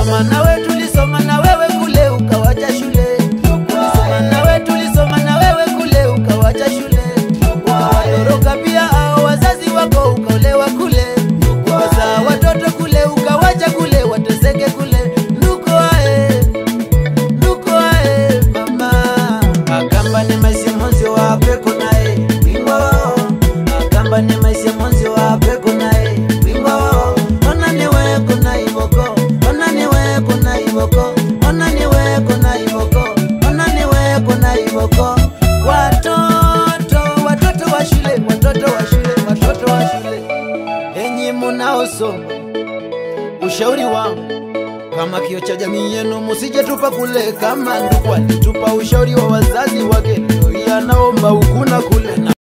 tulisoma nawe tulisoma na wewe kule ukawacha shule tulisoma nawe tulisoma na wewe kule ukawacha shule ukawatoroka pia hao wazazi wako ukaolewa kule ukazaa watoto kule ukawacha kule wateseke kule nuko ae nuko ae mama akamba ni maisha monzi wa peko naye wimbo akamba ni maisha monzi wa peko naye wimbo ona ni weko na iboko ona ni weko na iboko ona ni weko na iboko ona ni weko na iboko watoto watoto wa shule watoto wa shule watoto wa shule enyi munaosoma ushauri wangu kama kio cha jamii yenu, musije tupa kule kama ndugu alitupa ushauri wa wazazi wake, ndio anaomba huku na kule na